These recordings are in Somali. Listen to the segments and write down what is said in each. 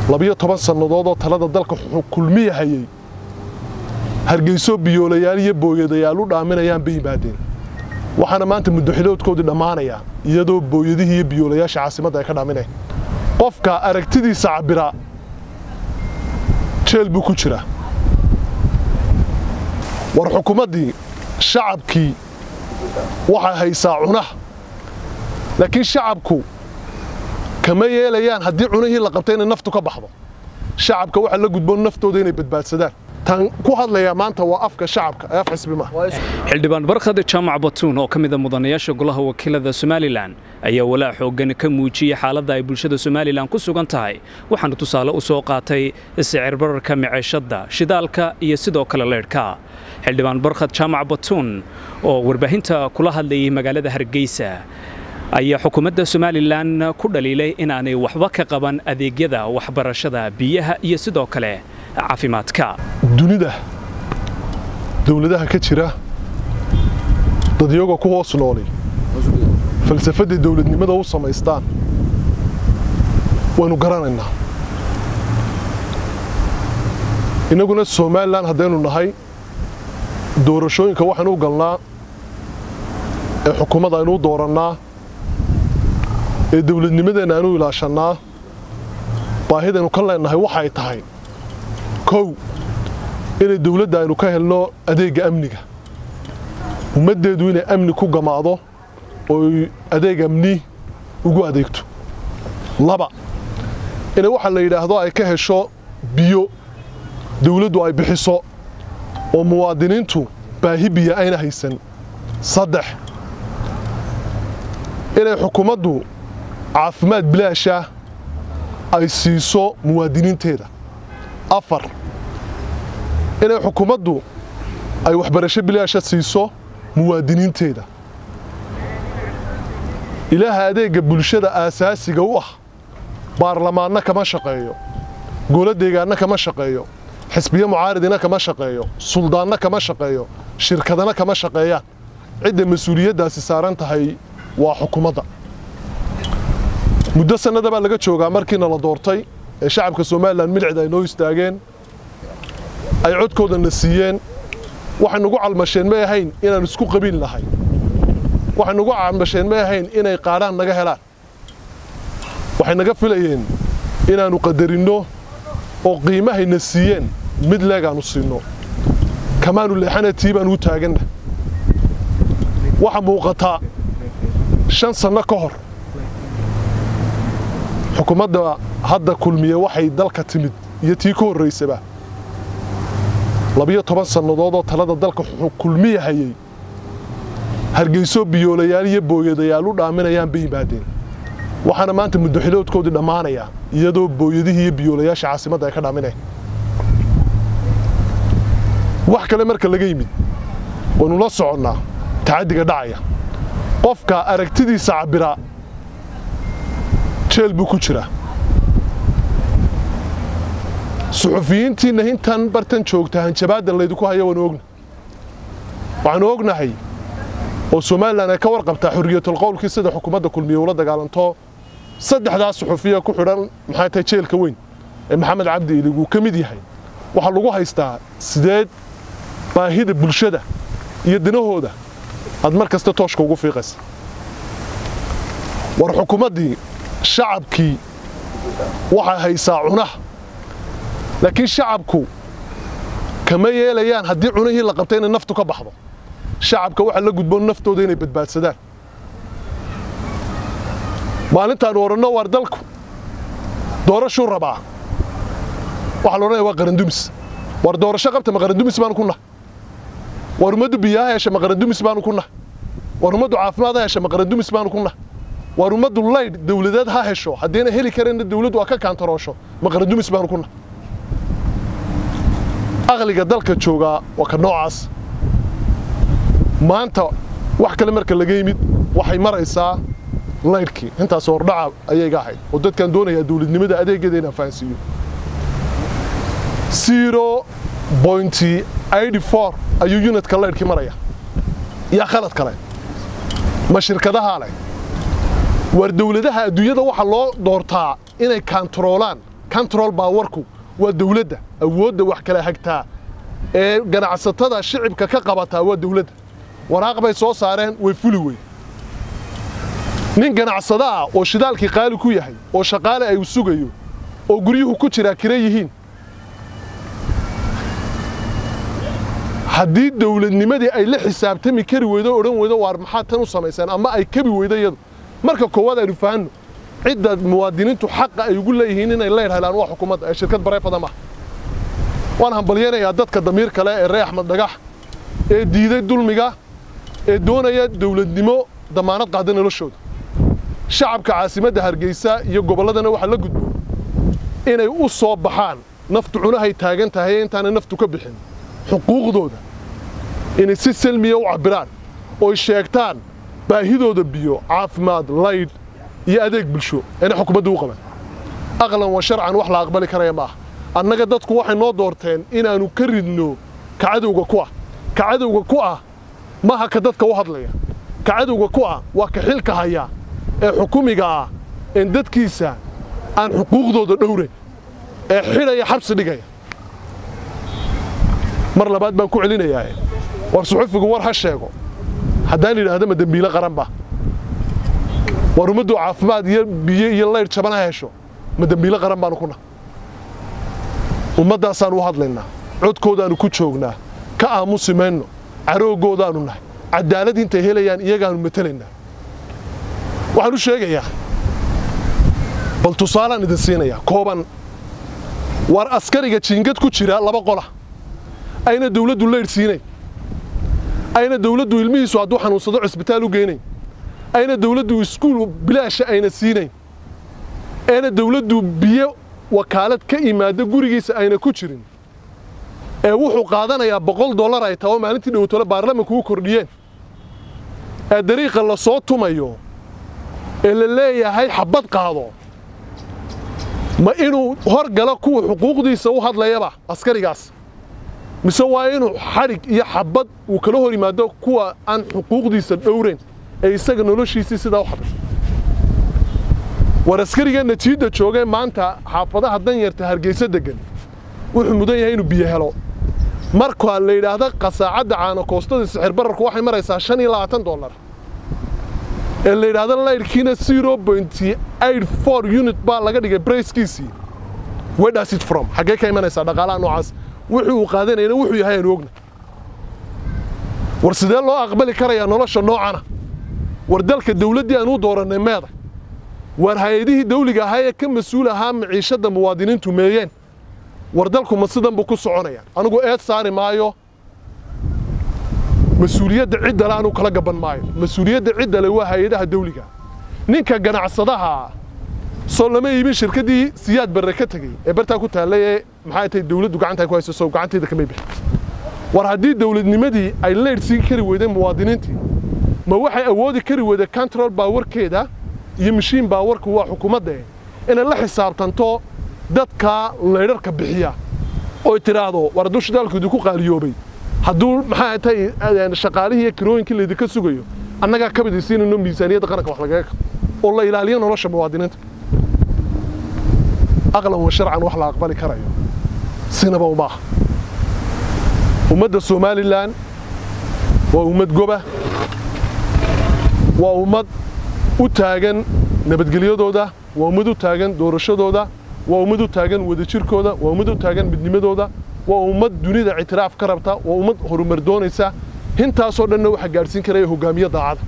labiyo toban sannadood oo talada dalka kulmiya hayay hargeyso biyoolayaal iyo booyadayaal u dhaaminayaan bay yimaadeen waxaana maanta muddoxiloodkoodii dhammaanaya iyadoo booyadihii iyo biyoolayaasha caasimadda ay ka dhaamineen qofka aragtidiisa cabira jeel buu ku jira war xukuumaddii shacabkii waxay haysaa cunaha laakiin shacabku kama yeelayaan haddii cunihii la qabtay inay naftu ka baxdo shacabka waxaa la gudboon naftooda inay badbaadsadaan tan ku hadlayaa maanta waa afka shacabka ee af xisbi maaha xildhibaan barkhad jaamac batuun oo ka mida mudanayaasha golaha wakiilada somalilan ayaa walaa xooggan ka muujiyey xaaladda ay bulshada somalilan ku sugan tahay waxaana tusaale u soo qaatay sicir bararka miceeshadda shidaalka iyo sidoo kale leydhka xildhibaan barkhad jaamac batuun oo warbaahinta kula hadlayay magaalada hargeysa ayaa xukuumadda somalilan ku dhaliilay inaanay waxba ka qaban adeegyada waxbarashada biyaha iyo sidoo kale caafimaadka dunida dawladaha ka jira dad iyagoo ku hoos noolay falsafadday dawladnimada u samaystaan waynu garanaynaa innaguna somalilan haddaynu nahay doorashooyinka waxaynu u galnaa ee xukuumadda aynu u doorannaa ee dawladnimadeenna aynu ilaashannaa baahidaynu ka leennahay waxay tahay kow inay dawladda aynu ka helno adeegga amniga ummaddeedu inay amni ku gamaado ooy adeeg amni ugu adeegto laba inay waxaa la yidhaahdo ay ka hesho biyo dawladdu ay bixiso oo muwaadiniintu baahi biya ayna haysan saddex inay xukuumaddu caafimaad bilaasha ay siiso muwaadiniinteeda afar inay xukuumaddu ay waxbarasho bilaasha siiso muwaadiniinteeda ilaaha adeegga bulshada aasaasiga u ah baarlamaanna kama shaqeeyo golo deegaanna kama shaqeeyo xisbiyo mucaaridina kama shaqeeyo suldaanna kama shaqeeyo shirkadana kama shaqeeyaan cidda mas-uuliyaddaasi saaran tahay waa xukuumadda muddo sannada baa laga joogaa markiina la doortay ee shacabka somalilan milcid ay noo istaageen ay codkoodana siiyeen waxay nagu calmasheen may ahayn inaan isku qabiil nahay waxay nagu calmasheen may ahayn inay qaadhaan naga helaan waxay naga filayeen inaannu qadarinno oo qiimahayna siiyeen mid leegaannu siinno kamaanu leexana tii baanu u taaganna waxa muuqataa shan sanno ka hor xukuumadda hadda kulmiye waxay dalka timid iyo tii ka horraysaba labiyo toban sannadood oo talada dalka kulmiya hayay hargeyso biyoolayaal iyo booyadayaal u dhaaminayaan bay yimaadeen waxaana maanta muddoxiloodkoodii dhammaanaya iyadoo booyadihii iyo biyoolayaasha caasimadda ay ka dhaamineen wax kale marka laga yimid waynu la soconnaa tacaddiga dhacaya qofka aragtidiisa cabira jeel buu ku jira suxufiyiintiinna intan bartan joogta hanjabaadda laydinku haya waanu ogna waxaanu ognahay oo somalilan ay ka warqabtaa xorriyatul qowlkii sida xukuumadda kulmiye ula dagaalanto saddexdaa suxufiya ku xidhan maxay tahay jeelka weyn ee maxamed cabdi ilig uu ka mid yahay waxaa lagu haystaa sideed baahida bulshada iyo dinahooda aad mar kasta tooshka ugu fiiqaysa war xukuumaddii shacabkii waxay haysaa cunaha laakiin shacabku kama yeelayaan haddii cunihii la qabtay inay naftu ka baxdo shacabka waxaa la gudboon naftooda inay badbaadsadaan maalintaanu odhanno waar dalku doorashuu rabaa waxaa la odhanaya waa qarandumis waar doorasho qabta ma qarandumis baanu ku nahay waar ummaddu biyaha hesha ma qarandumis baanu ku nahay waar ummaddu caafimaad ha hesha ma qarandumis baanu ku nahay waar ummaddu laydh dawladeed ha hesho haddiina heli kareenna dawladdu waa ka kaantaroosho ma qarandumis baanu ku nahay aqliga dalka joogaa waa ka noocaas maanta wax kale marka laga yimid waxay maraysaa laydhkii intaas hordhaca ayay ga ahayd oo dadkaan doonayaa dawladnimada adeeggeeda inaan fahansiiyo zero bointy eighty four ayuu unitka laydhkii maraya yaa khalad kale ma shirkadahaa leh waar dawladaha adduunyada waxaa loo doortaa inay kaantaroolaan control baawarku waa dawladda awoodda wax kala hagtaa ee ganacsatada shicibka ka qabataa waa dawladda waraaq bay soo saareen way fuli weyn nin ganacsado ah oo shidaalkii qaali ku yahay oo shaqaale ay u sugayo oo guryuhu ku jiraa kira yihiin haddii dawladnimadii ay la xisaabtami kari weydo o odhan weydo waar maxaad tan u samaysaan ama ay kabi weydo iyadu marka koowaad aynu fahanno cidda muwaadiniintu xaqa ay ugu leeyihiin inay leer helaan waa xukuumadda ee shirkad bareefada maaha waan hambalyanayaa dadka damiir kale ee ree axmed dhagax ee diiday dulmiga ee doonaya dawladnimo damaanad qaada noloshooda shacabka caasimadda hargeysa iyo gobolladana waxaa la gudbo inay u soo baxaan naftu cunahay taagan tahay intaanay naftu ka bixin xuquuqdooda inay si salmiya u cabbiraan ooy sheegtaan baahidooda biyo caafimaad laydh iyo adeeg bulsho inay xukuumaddu u qaban aqlan wa sharcan wax la aqbali karaya ma aha annaga dadku waxay noo doorteen inaannu ka ridno ka cadowga ku ah ka cadowga ku ah maaha ka dadka u hadlaya ka cadowga ku ah waa ka xilka haya ee xukumiga ah een dadkiisa aan xuquuqdooda dhowrayn ee xidhaya xabsi dhigaya mar labaad baan ku celinayaa war suxufigu war ha sheego haddaan idhaahdo ma dembiile qaranba war ummaddu caafimaad iyo biyo iyo laydh jaban ha hesho ma dembiile qaran baanu ku nah ummaddaasaan u hadlaynaa codkoodaannu ku joognaa ka aamusi mayno carooggoodaannu nahay caddaalad intay helayaan iyagaannu matelaynaa waxaan u sheegayaa bal tusaalaan idin siinayaa kooban war askariga jiingad ku jira laba qola ayna dawladdu laydh siinayn ayna dawladdu ilmihiisu hadduu xanuunsado cisbitaal u geynayn ayna dawladdu iskuul bilaasha ayna siinayn ayna dawladdu biyo wakaalad ka imaada gurigiisa ayna ku jirin ee wuxuu qaadanayaa boqol dollar ay taho maalintii dhowtole baarlamanku u kordhiyeen ee dariiqa la soo tumayo ee la leeyahay xabbad qaado ma inuu hor galo kuwa xuquuqdiisa u hadlayaba askarigaas mise waa inuu xadhig iyo xabbad uu kala hor yimaado kuwa aan xuquuqdiisa dhowrayn ee isaga noloshiisii sidaa u hadlay war askariga natiijda joogee maanta xaafadaha danyarta hargeysa deggan wuxuu mudan yahay inuu biyo helo markaa la yidhaahda qasaacadda caanokoostada sixir bararku waxay maraysaa shan iyo labaatan dollar ee la yidhaahda laydhkiina zero pointy eight four unit baa laga dhigay brayskiisii where does it from xaggee ka imanaysaa dhaqaalaha noocaas wuxuu uu qaadanayana wuxuu yahay aanu ogna war sidee loo aqbali karayaa nolosha noocana war dalka dawladdii aan u doorannay meeda war hay-adihii dawliga ahaa ee ka mas-uul ahaa maciishadda muwaadiniintu meeyeen war dalku ma sidan buu ku soconaya anigu eed saari maayo mas-uuliyadda ciddale anuu kala gaban maayo mas-uuliyadda ciddale waa hay-adaha dawliga ninka ganacsadaha soo lama iibin shirkaddii siyaad barre ka tegey ee bartaa ku taallay ee maxay tahay dawladdu gacanta ku hayso sow gacantayda kamay bixin war haddii dawladnimadii ay leydh siin kari weydeen muwaadiniintii ma waxay awoodi kari weyday control baawarkeeda iyo mashiin baawarku waa xukuumadda inay la xisaabtanto dadka laydharka bixiya oy tidhaahdo war hadduu shidaalku idinku qaaliyoobay hadduu maxaa tahay shaqaalihii iyo kirooyinkii laydinka sugayo annagaa ka bidaysiinayno miisaaniyadda qaranka wax lagaga oo la ilaaliyo nolosha muwaadiniinta aqlan wa sharcan wax la aqbali karayo sinaba uma aha ummadda somalilan waa ummad goba waa ummad u taagan nabadgelyadooda waa ummad u taagan doorashadooda waa ummad u taagan wadajirkooda waa ummad u taagan midnimadooda waa ummad dunida ictiraaf ka rabta waa ummad horumar doonaysa hintaasoo dhanna waxaa gaadhsiin karaya hogaamiye daacada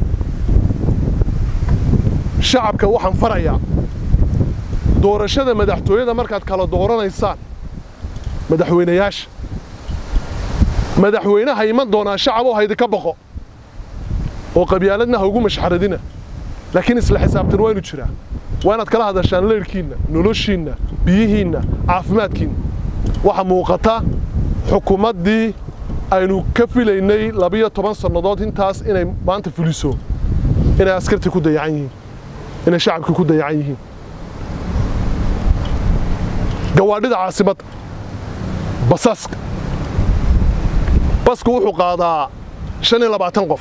shacabka waxaan farayaa doorashada madaxtooyada markaad kala dooranaysaan madaxweynayaasha madaxweynaha iman doonaa shacaboo haydinka boqo oo qabyaaladna ha ugu mashxaradina laakiin isla xisaabtan waa inu jiraa waa inaad kala hadashaan leyrhkiinna noloshiinna biyihiinna caafimaadkiinna waxaa muuqata xukuumaddii aynu ka filaynay labiyo toban sannadood intaas inay maanta fuliso inay askartii ku dayacan yihiin inay shacabkii ku dayacan yihiin gawaadhida caasimadda basaska basku wuxuu qaadaa shan iyo labaatan qof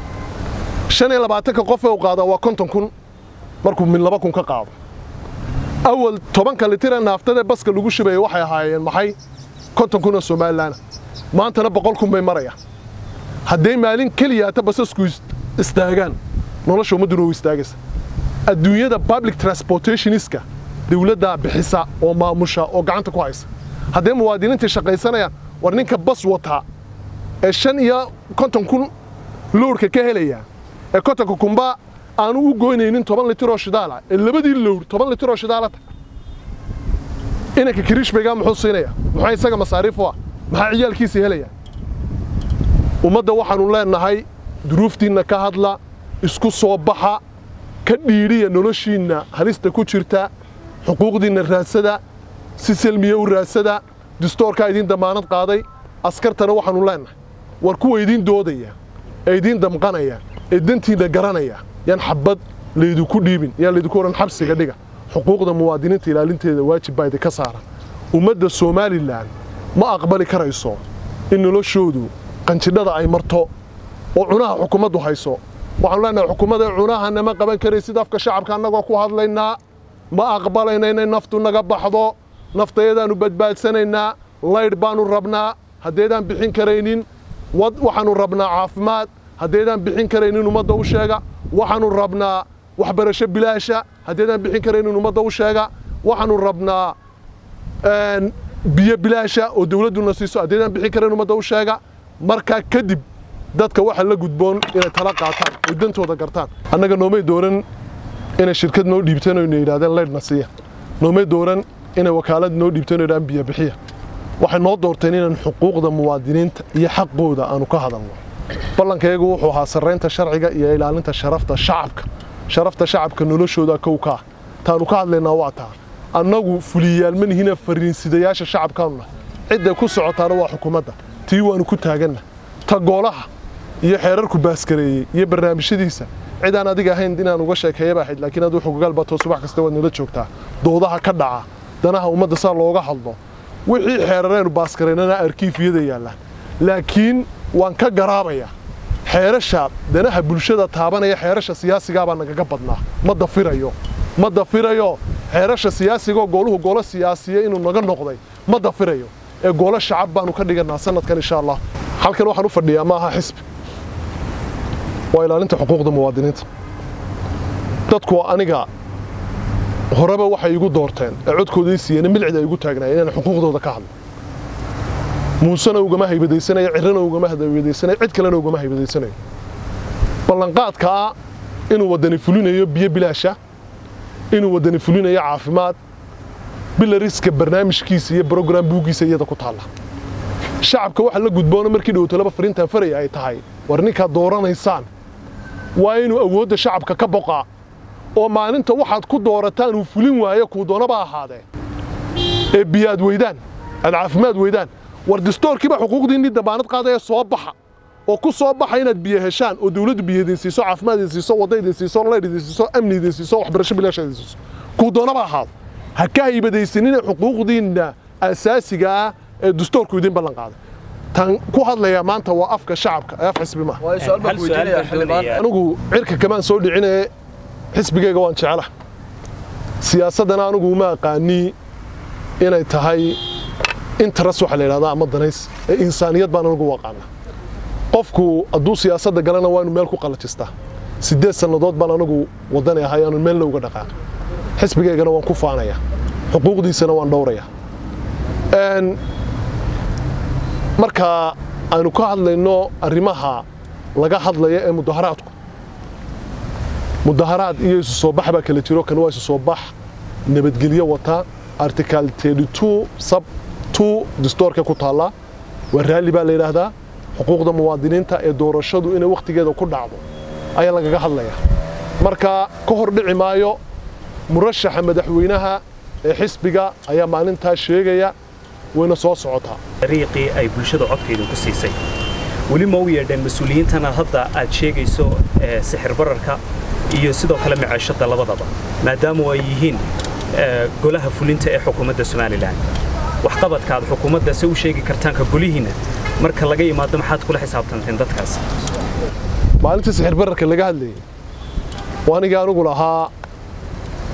shan iyo labaatanka qof ee uu qaadaa waa konton kun markuu min laba kun ka qaado awal tobanka litira naaftada baska lagu shubaya waxay ahaayeen maxay konton kun oo somalilaana maantana boqol kun bay marayaan hadday maalin keliyaata basasku istaagaan nolosha ummadduna u istaagaysa adduunyada public transportationiska dawladdaa bixisa oo maamusha oo gacanta ku haysa hadday muwaadiniintii shaqaysanayaan war ninka bas wataa ee shan iyo konton kun lowrka ka helaya ee kontonka kunba aanu u goynaynin toban litiroo shidaala ee labadii lowr toban litiroo shidaalata inanka kiriishbaygaa muxuu siinaya maxaa isaga masaariif u ah maxaa ciyaalkiisii helaya ummadda waxaannu leennahay duruuftiinna ka hadla isku soo baxa ka dhiidhiya noloshiinna halista ku jirta xuquuqdiinna raadsada si selmiya u raadsada distoorkaa idiin dammaanad qaaday askartana waxaannu leennahay war kuwa idiin doodaya ee idiin damqanaya ee dantiinna garanaya yaan xabbad laydinku dhiibin yaan laydinku odhan xabsiga dhiga xuquuqda muwaadiniinta ilaalinteeda waajib baa idinka saaran ummadda somalilan ma aqbali karayso in noloshoodu qanjidhada ay marto oo cunaha xukuumaddu hayso waxaanu leenahay xukuumadda cunaha nama qaban karaysid afka shacabka annagoo ku hadlaynaa ma aqbalayna inay naftu naga baxdo naftayadaannu badbaadsanaynaa laydh baannu rabnaa haddaydaan bixin karaynin waxaannu rabnaa caafimaad haddaydaan bixin karaynin ummadda u sheega waxaannu rabnaa waxbarasho bilaasha haddaydaan bixin karaynin ummadda u sheega waxaannu rabnaa biyo bilaasha oo dawladduna siiso haddaydaan bixin karayn ummadda u sheega markaa kadib dadka waxa la gudboon inay tala qaataan oo dantooda gartaan annaga noomay dooran inay shirkad noo dhiibteen oo ina yidhahdeen laydhna siiya noomay dooran inay wakaalad noo dhiibteen oo yidhahdeen biyo bixiya waxay noo doorteen inaan xuquuqda muwaadiniinta iyo xaqooda aanu ka hadalno ballankayagu wuxuu ahaa sarraynta sharciga iyo ilaalinta sharafta shacabka sharafta shacabka noloshooda kow ka ah taanu ka hadlaynaa waa taa annagu fuliyayaal ma nihina fariinsidayaasha shacabkaanu nahay cidday ku socotaana waa xukuumadda tii waannu ku taaganna ta goolaha iyo xeerarku baaskareeyey iyo barnaamijyadiisa cidaan adiga ahayn inaan uga sheekeeyaba ahayd laakiin aduu xugugaal bato subax kasta waad nala joogtaa doodaha ka dhaca danaha ummadda saa looga hadlo wixii xeerareenu baaskareynana arkiifiyada yaallaan laakiin waan ka garaabayaa xeerasha danaha bulshada taabanaya xeerasha siyaasigaabaa nagaga badnaa ma dafirayo ma dafirayo xeerasha siyaasigoo gooluhu goolo siyaasiya inuu naga noqday ma dafirayo ee goolo shacab baanu ka dhigannaa sanadkan insha allah halkan waxaan u fadhiyaa ma aha xisbi waa ilaalinta xuquuqda muwaadiniinta dadku aniga horeba waxay igu doorteen ee codkooday siiyeen milcida igu taagnaayeen inaan xuquuqdooda ka hadlo muusena ugama haybadaysanayo cirrana ugama haybadaysanayo cid kalena ugama haybadaysanayo ballanqaadkaa inuu waddani fulinayo biyo bilaasha inuu waddani fulinayo caafimaad bilariska barnaamijkiisa iyo brogram buuggiisa iyada ku taalla shacabka waxa la gudboona markii dhowtolaba fariintan faraya ay tahay war ninkaad dooranaysaan waa inuu awoodda shacabka ka boqaa oo maalinta waxaad ku doorataan uu fulin waayo kuu doonaba ahaadee ee biyo aad weydaan aad caafimaad weydaan war distoorkiiba xuquuqdiinnii dambaanad qaadaya soo baxa oo ku soo baxa inaad biyo heshaan oo dawladdu biyo idin siiso caafimaad idin siiso wadda idin siiso laydh idin siiso amni idin siiso waxbarasho bilaasha idin siiso kuu doonaba ahaado ha ka haybadaysanina xuquuqdiinna asaasiga ah ee dastoorku idin ballan qaaday tan ku hadlaya maanta waa afka shacabka ee af xisbi maaha anigu cirka kamaan soo dhicinaye xisbigayga waan jecela siyaasaddana anigu uma aqaanii inay tahay interes waxa la yidhahdaa ama danays ee insaaniyad baan anigu u aqaana qofku hadduu siyaasadda galana waa inu meel ku qalajistaa siddeed sannadood baan anigu waddani ahay aanu meelna uga dhaqaaqin xisbigaygana waan ku faanayaa xuquuqdiisana waan dhowrayaa marka aynu ka hadlayno arrimaha laga hadlaya ee mudaharaadku mudaharaad iyo isu soo bax baa kala jiro kan waa isu soo bax nabadgelyo wata article 32 sub 2 dastoorka ku taalla waa raalli baa la yidhaahdaa xuquuqda muwaadiniinta ee doorashadu inay wakhtigeeda ku dhacdo ayaa lagaga hadlayaa marka ka hor dhici maayo murashaxa madaxweynaha ee xisbiga ayaa maalintaa sheegaya wayna soo socotaa dariiqii ay bulshada codkaydu ku siisay weli ma u yeedheen mas-uuliyiintana hadda aad sheegayso sixir bararka iyo sidoo kale macaashadda labadaba maadaama ay yihiin golaha fulinta ee xukuumadda somalilan waxqabadka aad xukuumadda se u sheegi kartaanka golihiinna marka laga yimaado maxaad kula xisaabtanteen dadkaas maalintii sixir bararka laga hadlayay waa anigii anigu lahaa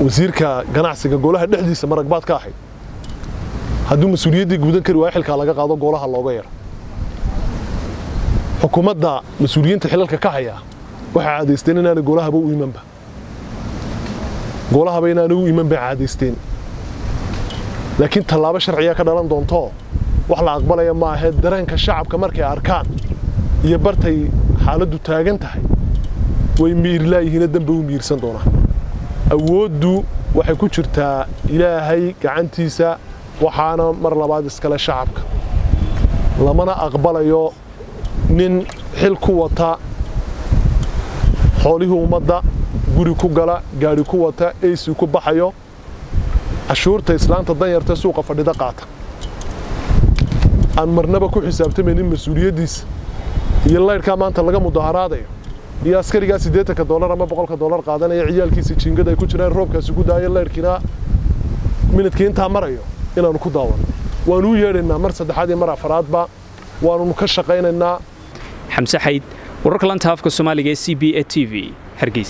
wasiirka ganacsiga golaha dhexdiisa maragbaad ka ahayd hadduu mas-uuliyaddii gudan kari waayo xilkaa laga qaado golaha looga yaro xukuumadda mas-uuliyiinta xilalka ka haya waxay caadaysteen inaanay golahaba u imanba golahaba inaanay u iman bay caadaysteen laakiin tallaabo sharciyaa ka dhalan doontoo wax la aqbalaya ma ahee dareenka shacabka markay arkaan iyo bartay xaaladdu taagan tahay way miirlaayihiina danba u miirsan doonaan awooddu waxay ku jirtaa ilaahay gacantiisa waxaana mar labaad iskale shacabka lamana aqbalayo nin xil ku wata xoolihii ummadda guri ku gala gaadhi ku wata eysi ku baxayo cashuurta islaanta danyarta suuqa fadhida qaata aan marnaba ku xisaabtamaynin mas-uuliyaddiisa iyo laydhkaa maanta laga mudaharaadayo iyo askarigaa siddeetanka dollar ama boqolka dollar qaadanaya ciyaalkiisa jiingada ay ku jiraan roobkaasi ku daayo laydhkiina minidkii intaa marayo inaannu ku daawanno waannu u yeedhaynaa mar saddexaad iyo mar afaraadba waannu ka shaqaynaynaa xamse xayd wararka lanta afka soomaaliga ee c b e t v hargeysa